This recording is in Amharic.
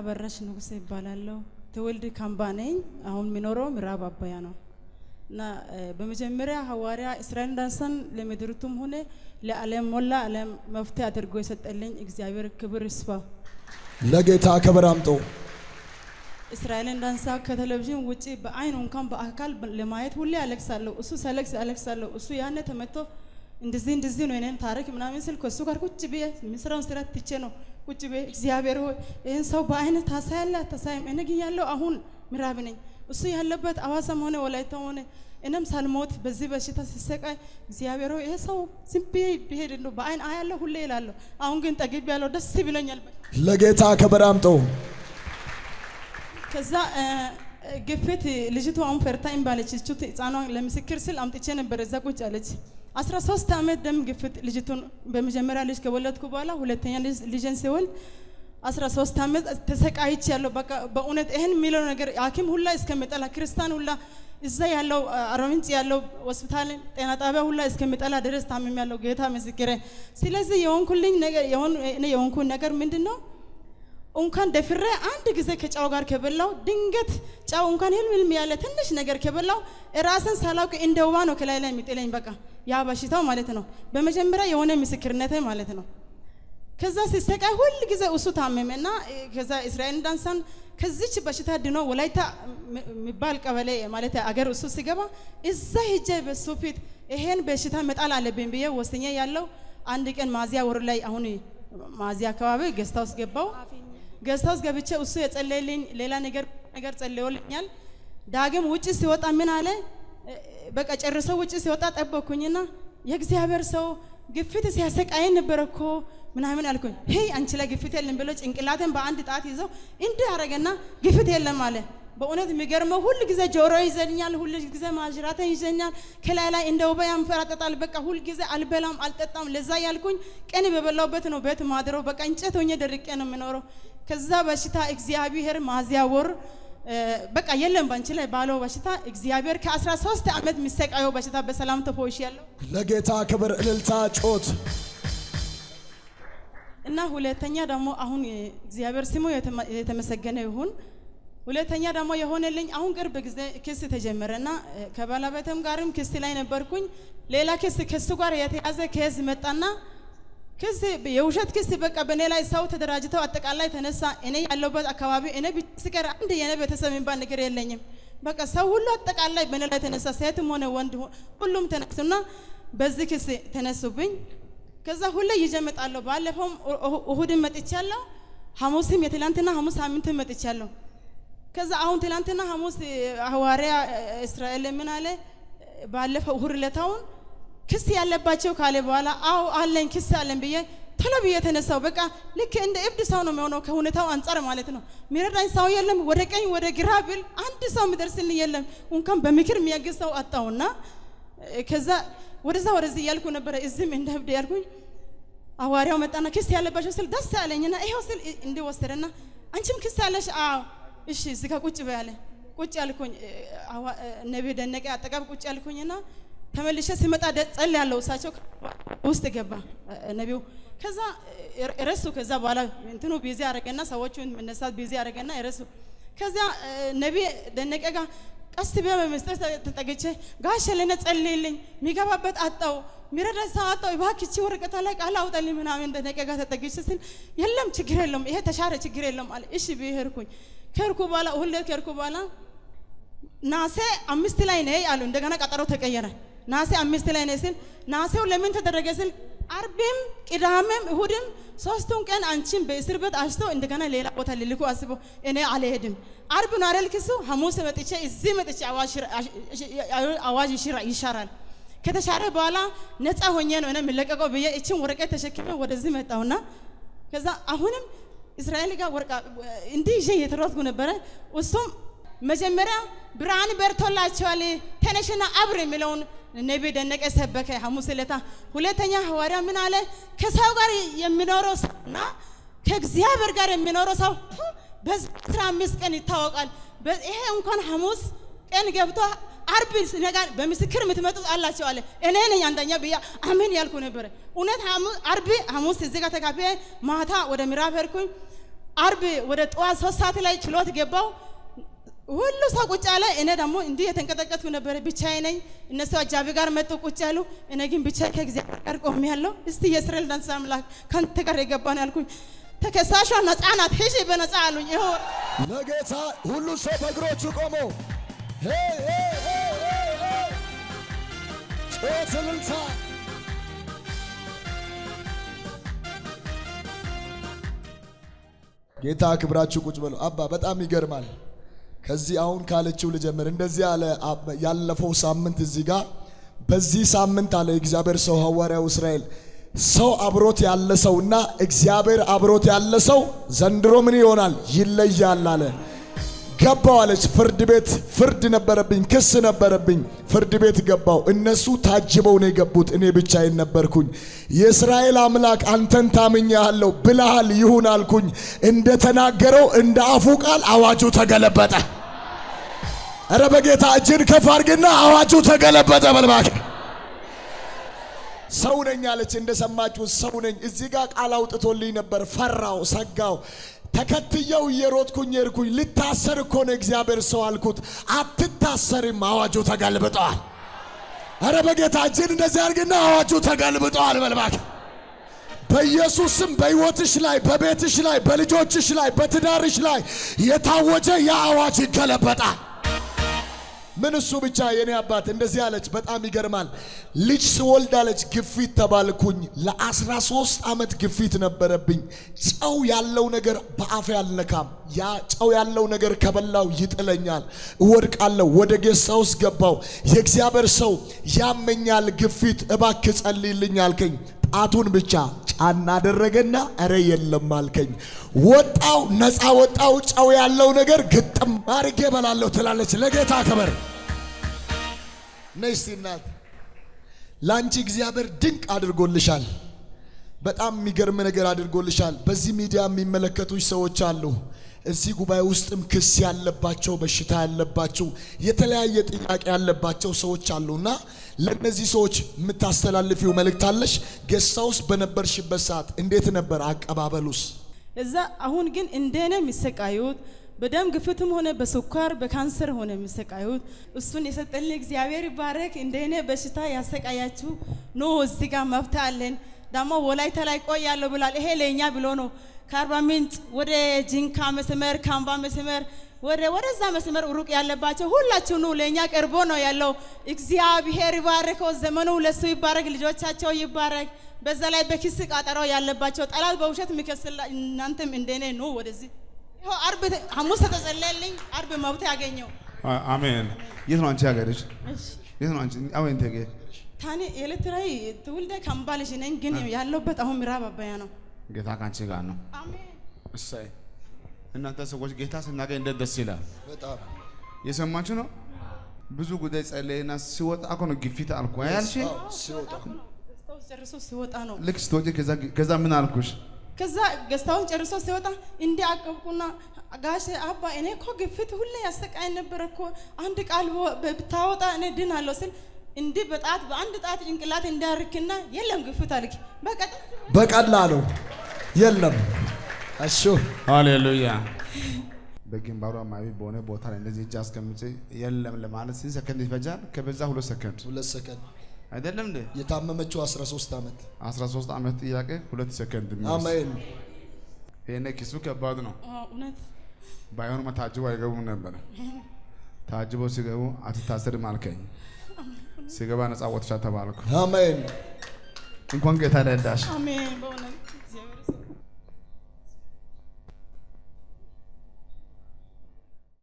አበራሽ ንጉሴ ይባላለሁ። ትውልድ ካምባ ነኝ። አሁን የሚኖረው ምዕራብ አባያ ነው እና በመጀመሪያ ሐዋርያ እስራኤል ዳንሳን ለምድሪቱም ሆነ ለዓለም ሞላ ዓለም መፍትሄ አድርጎ የሰጠልኝ እግዚአብሔር ክብር ይስፋው። ለጌታ ክብር አምጡ። እስራኤልን ዳንሳ ከቴሌቪዥን ውጪ በአይን እንኳን በአካል ለማየት ሁሌ አለቅሳለሁ። እሱ ሰለቅስ አለቅሳለሁ። እሱ ያነ ተመቶ እንደዚህ እንደዚህ ነው የኔን ታሪክ ምናምን ስል ከእሱ ጋር ቁጭ ብዬ የምስራውን ስራ ትቼ ነው ቁጭ ብዬ እግዚአብሔር ሆይ ይህን ሰው በአይን ታሳያለህ አታሳይም? እኔ ግን ያለው አሁን ምዕራብ ነኝ። እሱ ያለበት አዋሳም ሆነ ወላይታ ሆነ እኔም ሳልሞት በዚህ በሽታ ሲሰቃይ እግዚአብሔር ሆይ ይሄ ሰው ዝም ብዬ ብሄድ እንደው በአይን አያለሁ ሁሌ ይላለሁ። አሁን ግን ጠግብ ያለው ደስ ብሎኛል። ለጌታ ክብር አምጡ። ከዛ ግፊት ልጅቱ አሁን ፈርታኝ ባለች እቹት ህፃኗን ለምስክር ስል አምጥቼ ነበር። እዛ ቁጭ አለች። 13 ዓመት ደም ግፊት ልጅቱን በመጀመሪያ ልጅ ከወለድኩ በኋላ ሁለተኛ ልጅን ሲወልድ 13 ዓመት ተሰቃይች ያለው በቃ በእውነት ይህን የሚለው ነገር ሐኪም ሁላ እስከሚጠላ ክርስቲያን ሁላ እዛ ያለው አርባ ምንጭ ያለው ሆስፒታል ጤና ጣቢያ ሁላ እስከሚጠላ ድረስ ታምም ያለው ጌታ ምስክሬ። ስለዚህ የሆንኩልኝ ነገር የሆንኩን ነገር ምንድን ነው? እንኳን ደፍሬ አንድ ጊዜ ከጫው ጋር ከበላው ድንገት ጫው እንኳን ህልም ህልም ያለ ትንሽ ነገር ከበላው ራስን ሳላውቅ እንደ ውባ ነው ከላይ ላይ የሚጥለኝ በቃ ያ በሽታው ማለት ነው። በመጀመሪያ የሆነ ምስክርነቴ ማለት ነው። ከዛ ሲሰቃይ ሁል ጊዜ እሱ ታመመና ከዛ እስራኤል ዳንሳን ከዚች በሽታ ድኖ ወላይታ የሚባል ቀበሌ ማለት አገር እሱ ሲገባ እዛ ሄጄ በሱ ፊት ይሄን በሽታ መጣል አለብኝ ብዬ ወስኜ ያለው አንድ ቀን ማዚያ ወር ላይ አሁን ማዚያ አካባቢ ገስታ ውስጥ ገባው። ገስታ ውስጥ ገብቼ እሱ የጸለየልኝ ሌላ ነገር ነገር ጸልዮልኛል። ዳግም ውጭ ሲወጣ ምን አለ? በቃ ጨርሰው ውጭ ሲወጣ ጠበኩኝና የእግዚአብሔር ሰው ግፊት ሲያሰቃይ ነበር እኮ ምናምን አልኩኝ። ሄይ አንቺ ላይ ግፊት የለም ብሎ ጭንቅላትን በአንድ ጣት ይዘው እንዲህ አረገና ግፊት የለም አለ። በእውነት የሚገርመው ሁል ጊዜ ጆሮ ይዘኛል፣ ሁል ጊዜ ማጅራተ ይዘኛል፣ ከላይ ላይ እንደ ውባ ያንፈራጠጣል። በቃ ሁል ጊዜ አልበላም አልጠጣም። ለዛ ያልኩኝ ቀን በበላውበት ነው ቤት ማድረው። በቃ እንጨት ሆኜ ደርቄ ነው የምኖረው። ከዛ በሽታ እግዚአብሔር ማዚያ ወር በቃ የለም ባንቺ ላይ ባለው በሽታ እግዚአብሔር ከ13 ዓመት የሚሰቃየው በሽታ በሰላም ተፈውሽ ያለው ለጌታ ክብር እልልታ ጮት እና ሁለተኛ ደግሞ አሁን እግዚአብሔር ስሙ የተመሰገነ ይሁን። ሁለተኛ ደግሞ የሆነልኝ አሁን ቅርብ ጊዜ ክስ ተጀመረና ከባለቤትም ጋርም ክስ ላይ ነበርኩኝ። ሌላ ክስ ከሱ ጋር የተያዘ ኬዝ መጣና ክስ የውሸት ክስ በቃ በእኔ ላይ ሰው ተደራጅተው አጠቃላይ ተነሳ። እኔ ያለሁበት አካባቢ እኔ ስቀር አንድ የኔ ቤተሰብ የሚባል ነገር የለኝም። በቃ ሰው ሁሉ አጠቃላይ በእኔ ላይ ተነሳ። ሴትም ሆነ ወንድ ሁሉም ተነሱና በዚህ ክስ ተነሱብኝ። ከዛ ሁሌ ይዤ እመጣለሁ። ባለፈውም እሁድን መጥቻለሁ። ሐሙስም የትላንትና ሐሙስ ሳምንትን መጥቻለሁ። ከዛ አሁን ትላንትና ሐሙስ ሐዋርያ እስራኤል ምን አለ? ባለፈው እሁድ ዕለታውን ክስ ያለባቸው ካለ በኋላ አዎ አለኝ ክስ አለን ብዬ ቶሎ ብዬ ተነሳው። በቃ ልክ እንደ እብድ ሰው ነው የሚሆነው ከሁኔታው አንጻር ማለት ነው። ሚረዳኝ ሰው የለም። ወደ ቀኝ ወደ ግራ ብል አንድ ሰው የሚደርስልኝ የለም። እንኳን በምክር የሚያግዝ ሰው አጣውና ከዛ ወደዛ ወደዚህ እያልኩ ነበረ። እዚህም እንደ እብድ ያልኩኝ ሐዋርያው መጣና ክስ ያለባቸው ስል ደስ አለኝና ይኸው ስል እንዲወሰደና አንቺም ክስ አለሽ? አዎ እሺ እዚህ ጋር ቁጭ በያለ ቁጭ ያልኩኝ ነቢ ደነቀ አጠገብ ቁጭ ያልኩኝና ተመልሼ ሲመጣ ጸል ያለው እሳቸው ውስጥ ገባ ነቢው። ከዛ ረሱ። ከዛ በኋላ እንትኑ ቢዚ አረገና ሰዎቹን መነሳት ቢዚ አረገና ረሱ። ከዛ ነቢ ደነቀ ጋር ቀስ ብዬ በመስጠት ተጠግቼ ጋሽ ለነ ጸልይልኝ፣ የሚገባበት አጣው፣ የሚረዳ ሰው አጣው፣ እባክህ ወረቀቷ ላይ ቃል አውጣልኝ ምናምን ደነቀ ጋር ተጠግቼ ስል የለም ችግር የለም ይሄ ተሻረ ችግር የለም አለ። እሺ ብዬ ሄድኩኝ። ከሄድኩ በኋላ ሁለት ከሄድኩ በኋላ ናሴ አምስት ላይ ነይ አሉ። እንደገና ቀጠሮ ተቀየረ። ናሴ አምስት ላይ ነይ ስል ናሴው ለምን ተደረገ ስል አርብም ቅዳሜም እሁድም ሶስቱን ቀን አንቺን በእስር ቤት አሽተው እንደገና ሌላ ቦታ ልልኩ አስበው እኔ አልሄድም። አርብ ነው አይደል ክሱ? ሐሙስ መጥቼ እዚህ መጥቼ አዋጅ ይሻራል ከተሻረ በኋላ ነፃ ሆኜ ነው እኔ የምለቀቀው ብዬ እችን ወረቀት ተሸክሜ ወደዚህ መጣሁና ከዛ አሁንም እስራኤል ጋር ወርቃ እንዲህ ይዤ እየተሯጥኩ ነበረ። እሱም መጀመሪያ ብርሃን በርቶላቸዋል ተነሽና አብር የሚለውን ነቢ ደነቀ ሰበከ ሐሙስ ዕለታ። ሁለተኛ ሐዋርያ ምን አለ? ከሰው ጋር የሚኖረው ሰውና ከእግዚአብሔር ጋር የሚኖረው ሰው በዚህ አስራ አምስት ቀን ይታወቃል። ይሄ እንኳን ሐሙስ ቀን ገብቶ አርብ ነጋር በምስክር የምትመጡት አላቸው አለ። እኔ ነኝ አንደኛ ብያ አሜን ያልኩ ነበረ። እውነት አርብ ሐሙስ እዚህ ጋር ተካፌ ማታ ወደ ምዕራብ ሄድኩኝ። አርብ ወደ ጠዋት ሶስት ሰዓት ላይ ችሎት ገባው። ሁሉ ሰው ቁጭ አለ። እኔ ደግሞ እንዲህ የተንቀጠቀጥኩ ነበረ። ብቻዬ ነኝ። እነሱ አጃቢ ጋር መጡ ቁጭ ያሉ። እኔ ግን ብቻ ከእግዚአብሔር ጋር ቆሜያለሁ። እስቲ የእስራኤል ዳንስ አምላክ ከአንተ ጋር የገባን ያልኩኝ ተከሳሿ ነፃ ናት፣ ሂጂ በነፃ አሉኝ። ይኸው ለጌታ ሁሉ ሰው በእግሮቹ ቆሞ ሄይ ሄይ ሄይ ሄይ ሄይ ጩኸት እልልታ ጌታ ክብራችሁ ቁጭ በሉ። አባ በጣም ይገርማል። ከዚህ አሁን ካለችው ልጀምር። እንደዚህ አለ አብ- ያለፈው ሳምንት እዚህ ጋር በዚህ ሳምንት አለ እግዚአብሔር ሰው ሐዋርያው እስራኤል ሰው አብሮት ያለ ሰውና እግዚአብሔር አብሮት ያለ ሰው ዘንድሮ ምን ይሆናል? ይለያል አለ። ገባው አለች። ፍርድ ቤት ፍርድ ነበረብኝ፣ ክስ ነበረብኝ። ፍርድ ቤት ገባው። እነሱ ታጅበው ነው የገቡት፣ እኔ ብቻዬን ነበርኩኝ። የእስራኤል አምላክ አንተን ታምኛለሁ ብለሃል፣ ይሁን አልኩኝ። እንደተናገረው እንደ አፉ ቃል አዋጁ ተገለበጠ። እረ በጌታ እጅን ከፍ አድርግና አዋጁ ተገለበጠ በልባክ ሰው ነኝ አለች። እንደሰማችሁ ሰው ነኝ። እዚህ ጋር ቃል አውጥቶልኝ ነበር። ፈራው፣ ሰጋው። ተከትየው እየሮጥኩኝ ሄድኩኝ። ልታሰር እኮ ነው እግዚአብሔር ሰው አልኩት። አትታሰርም፣ አዋጁ ተገልብጠዋል። አረ በጌታ እጅን እንደዚህ አድርግና አዋጁ ተገልብጠዋል በልባክ በኢየሱስ ስም በሕይወትሽ ላይ በቤትሽ ላይ በልጆችሽ ላይ በትዳርሽ ላይ የታወጀ ያ አዋጅ ይገለበጣል። ምን እሱ ብቻ የኔ አባት እንደዚህ አለች። በጣም ይገርማል። ልጅ ስወልድ አለች ግፊት ተባልኩኝ። ለአስራ ሶስት ዓመት ግፊት ነበረብኝ። ጨው ያለው ነገር በአፌ አልነካም። ያ ጨው ያለው ነገር ከበላው ይጥለኛል፣ እወድቃለሁ። ወደ ጌሳ ውስጥ ገባው። የእግዚአብሔር ሰው ያመኛል ግፊት፣ እባክ ጸልይልኝ አልከኝ። ጣቱን ብቻ ጫና አደረገና እረ የለም አልከኝ። ወጣው፣ ነፃ ወጣው። ጨው ያለው ነገር ግጥም አድርጌ እበላለሁ ትላለች። ለጌታ ክብር ነይ እስቲ እናት፣ ለአንቺ እግዚአብሔር ድንቅ አድርጎልሻል። በጣም የሚገርም ነገር አድርጎልሻል። በዚህ ሚዲያ የሚመለከቱሽ ሰዎች አሉ። እዚህ ጉባኤ ውስጥም ክስ ያለባቸው በሽታ ያለባቸው የተለያየ ጥያቄ ያለባቸው ሰዎች አሉና ለእነዚህ ሰዎች የምታስተላልፊው መልእክት አለሽ? ጌስት ሃውስ በነበርሽበት ሰዓት እንዴት ነበር አቀባበሉስ? እዛ አሁን ግን እንደኔ የሚሰቃዩት በደም ግፍትም ሆነ በስኳር በካንሰር ሆነ የሚሰቃዩት እሱን የሰጠልን እግዚአብሔር ይባረክ። እንደኔ በሽታ ያሰቃያችሁ ኖ እዚህ ጋር መብት አለን። ደግሞ ወላይታ ላይ ቆያለሁ ብሏል። ይሄ ለእኛ ብሎ ነው። ከአርባ ምንጭ ወደ ጂንካ መስመር፣ ካምባ መስመር ወደ ወደዛ መስመር ሩቅ ያለባቸው ሁላችሁ ኑ፣ ለእኛ ቀርቦ ነው ያለው። እግዚአብሔር ይባርከው። ዘመኑ ለሱ ይባረክ፣ ልጆቻቸው ይባረክ። በዛ ላይ በኪስ ቃጠሮ ያለባቸው ጠላት በውሸት የሚከስላ እናንተም እንደኔ ኑ ወደዚህ ይኸው አርብ ተ- ሐሙስ ተጸለየልኝ። አርብ መብት ያገኘው አ- አሜን። የት ነው አንቺ ሀገርሽ? የት ነው አንቺ? አወን ተገ ታኔ ኤሌክትራዊ ትውልደ ካምባ ልጅ ነኝ፣ ግን ያለሁበት አሁን ምዕራብ አባያ ነው። ጌታ ካንቺ ጋር ነው። አሜን። እሰይ እናንተ ሰዎች ጌታ ስናገኝ እንዴት ደስ ይላል። በጣም የሰማችሁ ነው። ብዙ ጉዳይ ጸለይና ሲወጣ እኮ ነው ግፊት አልኩ አያልሽ። ሲወጣ ገዝታውን ጨርሶ ሲወጣ ነው። ልክ ስትወጪ ከዛ ከዛ ምን አልኩሽ? ከዛ ገዝታውን ጨርሶ ሲወጣ እንዲህ አቀብኩና ጋሼ አባ እኔ እኮ ግፊት ሁሌ ያሰቃይ ነበረ እኮ አንድ ቃል በ- ብታወጣ እኔ ድናለሁ ስል እንዲህ በጣት በአንድ ጣት ጭንቅላት እንዳርክና የለም ግፊት አልክ በቃ በቀላሉ የለም እሺ ሃሌሉያ። በግንባሩ አማቢ በሆነ ቦታ ላይ እንደዚህ እጅ አስቀምጬ የለም ለማለት ስንት ሰከንድ ይፈጃል? ከበዛ ሁለት ሰከንድ ሁለት ሰከንድ አይደለም እንዴ? የታመመችው 13 ዓመት 13 ዓመት ጥያቄ ሁለት ሰከንድ የሚወስድ። አሜን ይሄኔ ኪሱ ከባድ ነው። አዎ፣ እውነት ባይሆንማ ታጅቦ አይገቡም ነበረ። ታጅቦ ሲገቡ አትታሰርም አልከኝ። ሲገባ ነፃ ወጥሻ ተባልኩ። አሜን እንኳን ጌታ ረዳሽ። አሜን በእውነት